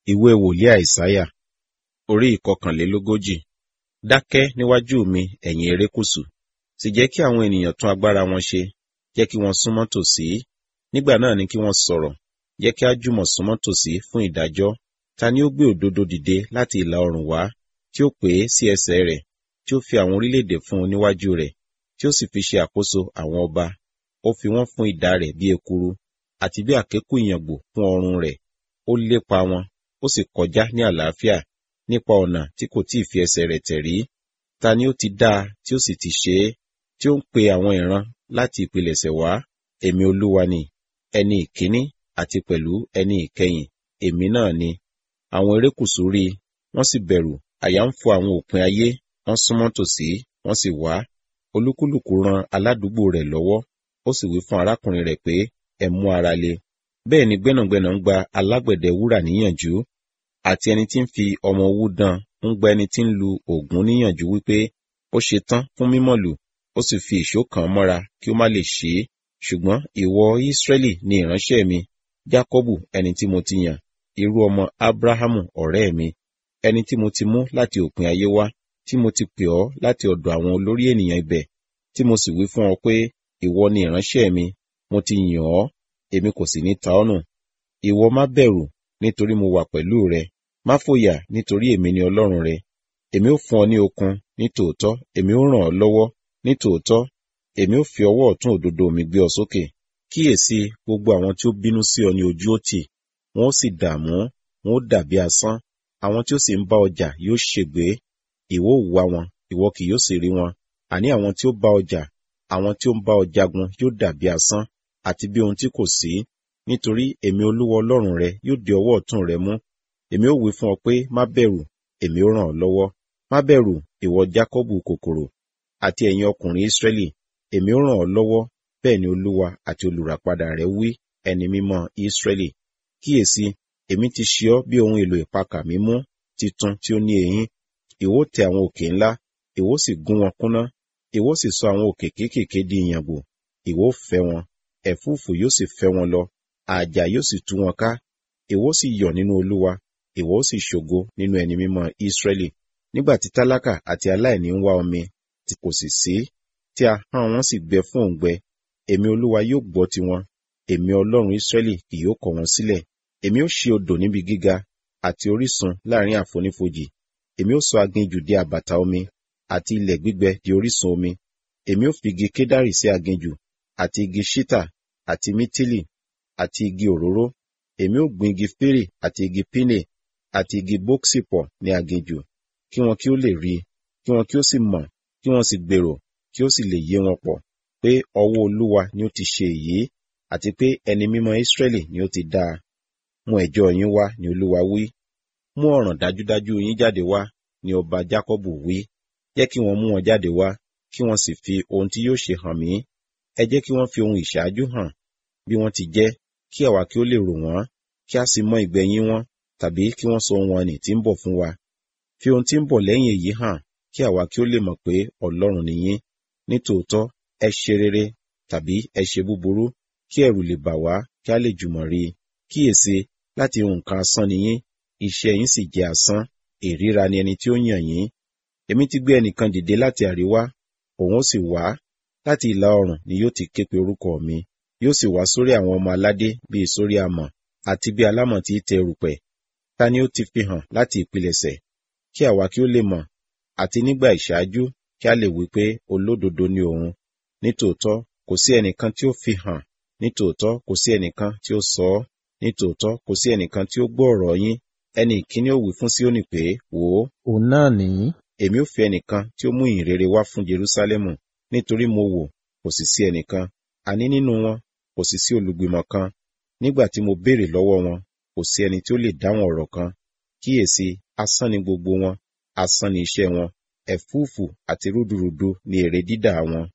ìwé wòlíì àìsáyà orí ìkọkànlélógójì dákẹ́ níwájú mi ẹ̀yin erékùṣù sì jẹ́ kí àwọn ènìyàn tún agbára wọn ṣe jẹ́ kí wọ́n súnmọ́ tòsí nígbà náà ni kí wọ́n sọ̀rọ̀ jẹ́ kí á jùmọ̀ súnmọ́ tòsí fún ìdájọ́ ta ni ó gbé òdodo dìde láti ìlà oòrùn wá tí ó pè é sí ẹsẹ̀ rẹ̀ tí ó fi àwọn orílẹ̀-èdè fún un níwájú rẹ̀ tí ó sì fi ṣe àkóso àwọn ọba ó fi wọ́n fún idà rẹ̀ bí ekuru àti bí àkékù ìyàngbò fún ọrùn rẹ̀ ó lépa wọn ó sì kọjá ní àlàáfíà nípa ọ̀nà tí kò tí ì fi ẹsẹ̀ rẹ̀ tẹ̀ rí ta ni ó ti dá a tí ó sì ti ṣe é tí ó ń pe àwọn ìran láti ìpilẹ̀ṣẹ̀ wá èmi olúwa ni ẹni ìkíní àti pẹ̀lú ẹni ìkẹyìn èmi náà ni àwọn erékùṣù rí i wọ́n sì bẹ̀rù àyà ń fò àwọn òpin ayé wọ́n súnmọ́ tòsí wọ́n sì wá olúkúlùkù ran aládùúgbò rẹ̀ lọ́wọ́ ó sì wí fún arákùnrin rẹ̀ pé ẹ mú ara le bẹ́ẹ̀ ni gbẹ́nàgbẹ́nà ń gba alágbẹ̀dẹ wúrà níyànjú àti ẹni tí ń fi ọmọ owú dán ń gba ẹni tí ń lu ògún níyànjú wípé ó ṣe tán fún mímọ̀lù ó sì fi ìṣó kàn mọ́ra kí ó má lè ṣe é ṣùgbọ́n ìwọ Ísírẹ́lì ni ìránṣẹ́ mi Jákọ́bù ẹni tí mo ti yàn irú ọmọ Ábúráhámù ọ̀rẹ́ mi ẹni tí mo ti mú láti òpin ayé wá tí mo ti pè ọ́ láti ọ̀dọ̀ àwọn olórí ènìyàn ibẹ̀ tí mo sì wí fún ọ pé ìwọ ni ìránṣẹ́ mi mo ti yàn ọ́ èmi kò sì ní ta ọ́ nù ìwọ má bẹ̀rù nítorí mo wà pẹ̀lú rẹ má fòyà nítorí èmi ni Ọlọ́run rẹ èmi ó fún ọ ní okun ní tòótọ́ èmi ó ràn ọ́ lọ́wọ́ ní tòótọ́ èmi ó fi ọwọ́ ọ̀tún òdodo mi gbé ọ sókè kíyèsí gbogbo àwọn tí ó bínú sí ọ ní ojú ó tì wọn ó sì dààmú wọn ó dàbí asán àwọn tí ó sì ń bá ọjà yóò ṣègbé ìwọ ó wá wọn ìwọ kì yóò sì rí wọn àní àwọn tí ó bá ọjà àwọn tí ó ń bá ọ jagun yóò dàbí asán àti bí ohun tí kò sí nítorí èmi olúwa ọlọ́run rẹ yóò di ọwọ́ ọ̀tún rẹ mú èmi ó wí fún ọ pé má bẹ̀rù èmi ó ràn ọ́ lọ́wọ́ má bẹ̀rù ìwọ jákọ́bù kòkòrò àti ẹ̀yin ọkùnrin ísírẹ́lì èmi ó ràn ọ́ lọ́wọ́ bẹ́ẹ̀ ni olúwa àti olùràpadà rẹ wí ẹni mímọ́ ísírẹ́lì kíyèsí èmi ti ṣe ọ́ bí ohun èlò ìpakà mímú titun tí ó ní eyín ìwọ tẹ àwọn òkè ńlá ìwọ sì gún wọn kúnná ìwọ sì sọ àwọn òkè kéékèèké di ìyàngbò ìwọ fẹ́ wọn ẹ̀fúùfù yóò sì fẹ́ wọn lọ àjà yóò sì tú wọn ká ìwọ sì yọ̀ nínú olúwa ìwọ sì ṣògo nínú ẹni mímọ́ ísírẹ́lì nígbà tí tálákà àti aláìní ń wá omi tí kò sì sí tí ahọ́n wọn sì gbẹ fún òǹgbẹ èmi olúwa yóò gbọ́ tiwọn èmi ọlọ́run ísírẹ́lì kì yóò kọ̀ wọ́n sílẹ̀ èmi ó ṣí odò níbi gíga àti orísun láàrin àfonífojì èmi ó sọ aginjù di àbàtà omi àti ilẹ̀ gbígbẹ di orísun omi èmi ó fi igi kédárì sí aginjù àti igi ṣítà àti mítìlì àti igi òróró èmi ó gbin igi fírì àti igi pínè àti igi bóksì pọ̀ ní aginjù kí wọn kí ó lè rí kí wọn kí ó sì mọ̀ kí wọn sì gbèrò kí ó sì lè yé wọn pọ̀ pé ọwọ́ olúwa ni ó ti ṣe èyí àti pé ẹni mímọ́ ísírẹ́lì ni ó ti dá a mú ẹjọ́ yín wá ni olúwa wí mú ọ̀ràn dájúdájú yín jáde wá ni ọba jákọ́bù wí jẹ́ kí wọ́n mú wọn jáde wá kí wọ́n sì fi ohun tí yóò ṣe hàn mí ẹ jẹ́ kí wọ́n fi ohun ìṣáájú hàn bí wọ́n ti jẹ́ kí àwa kí ó lè rò wọ́n kí a sì mọ ìgbẹ̀yìn wọn tàbí kí wọ́n sọ ohun ọ̀nì tí ń bọ̀ fún wa fi ohun tí ń bọ̀ lẹ́yìn èyí hàn kí àwa kí ó lè mọ̀ pé ọlọ́run ni yín nítòótọ́ ẹ ṣe rere tàbí ẹ ṣe búburú kí ẹ̀rù lè bà wá kí a lè jùmọ̀ rí i kíyèsí láti nǹkan asán ni yín iṣẹ́ yín sì jẹ́ asán ìríra ni ẹni tí ó yàn yín èmi ti gbé ẹnìkan dìde láti àríwá òun ó sì wá láti ìlà oòrùn ni yóò ti ké pe orúkọ mi yóò sì wá sórí àwọn ọmọ aládé bíi sórí amọ̀ àti bí alámọ̀ tí tẹ erùpẹ̀ ta ni ó ti fi hàn láti ìpilẹ̀ṣẹ̀ kí àwa kí ó lè mọ̀ àti nígbà ìṣáájú kí a lè wí pé olódodo ni òun nítòótọ́ kò sí ẹnìkan tí ó fi hàn nítòótọ́ kò sí ẹnìkan tí ó sọ ọ́ nítòótọ́ kò sí ẹnìkan tí ó gbọ́ ọ̀rọ̀ yín ẹni ìkíní ó wí fún Síónì pé wò ó òun náà nìyí èmi ó fi ẹnìkan tí ó mú ìhìnrere wá fún Jerúsálẹ́mù nítorí mo wò kò sì sí ẹnìkan àní nínú wọn kò sì sí olùgbìmọ̀ kan nígbà tí mo béèrè lọ́wọ́ wọn kò sí ẹni tí ó lè dáhùn ọ̀rọ̀ kan kíyèsí asán ni gbogbo wọn asán ni iṣẹ́ wọn ẹ̀fúùfù àti rúdurùdu ni èrè dídà wọn